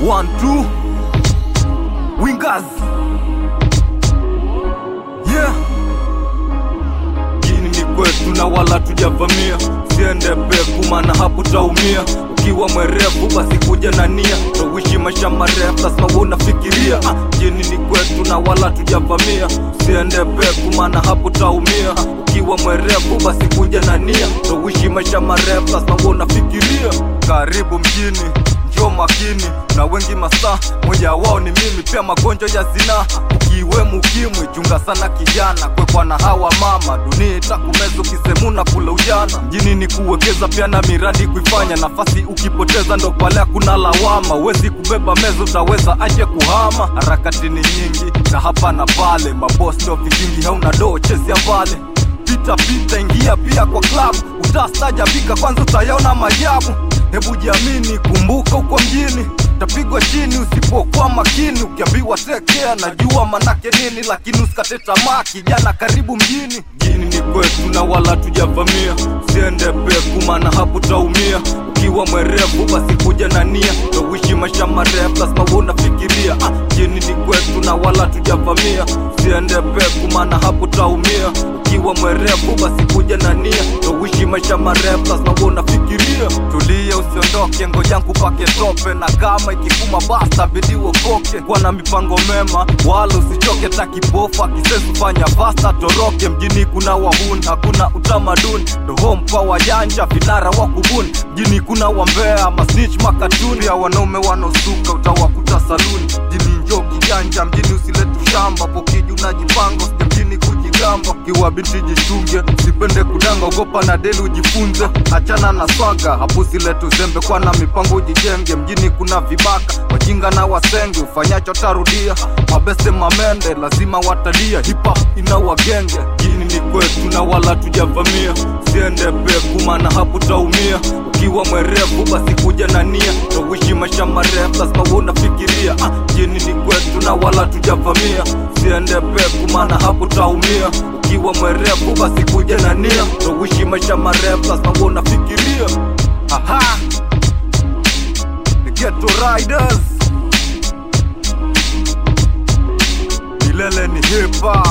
one two wingers yeah jini ni kwetu na wala tujavamia siende peku maana hapo taumia ukiwa mwerevu basi kuja na nia towishi maisha marefu lazima wewe unafikiria ah, jini ni kwetu na wala tujavamia siende peku maana hapo taumia ukiwa mwerevu basi kuja na nia towishi maisha marefu lazima wewe unafikiria karibu mjini njoo makini na wengi masaa moja wao ni mimi pia magonjwa ya zinaa ukiwemo ukimwi chunga sana kijana kwekwa na hawa mama dunia itakumeza ukisemuna kula ujana mjini ni kuwekeza pia na miradi kuifanya nafasi ukipoteza ndo pale hakuna lawama wezi kubeba meza utaweza aje kuhama harakati ni nyingi na hapa na pale mabos ndo vikingi hauna doo chezia mbale pita pita ingia pia kwa club utastajabika kwanza utayaona majabu hebu jiamini kumbuka uko mjini tapigwa chini usipokuwa makini ukiambiwa tekea najua manake nini lakini usikate tamaa kijana karibu mjini jini ni kwetu na wala tujavamia usiende peku maana hapo taumia ukiwa mwerevu basi kuja na nia towishi maisha marefu lazima wewe unafikiria ah, jini ni kwetu na wala tujavamia usiende peku maana hapo taumia ukiwa mwerevu basi kuja na nia towishi maisha marefu lazima wewe unafikiria tulia usiondoke ngoja nkupake tope na kama ikikuma basta bidi uokoke kuwa na mipango mema wala usichoke takipofu akisesi fanya fasta toroke mjini kuna wahuni hakuna utamaduni ndo home kwa wajanja vinara wa kubuni mjini kuna wambea masnich makatuni ya wanaume wanaosuka utawakuta saluni mjini njo kijanja mjini usilete ushamba pokiji unajipanga usije mjini kujigamba kiwa binti jichunge usipende kudanga ogopa na deli ujifunze achana na swaga hapo usilete uzembe kwa na mipango ujijenge mjini kuna vibaka wajinga na wasenge ufanyacho tarudia mabeste mamende lazima watalia hipa ina wagenge jini ni kwetu na wala tujavamia siende peku maana hapo taumia ukiwa mwerevu basi kuja na nia towishi maisha marefu lazima wewe unafikiria ah, jini ni kwetu na wala tujavamia siende peku maana hapo taumia ukiwa mwerevu basi kuja na nia towishi maisha marefu lazima wewe unafikiria aha the ghetto riders milele ni hip hop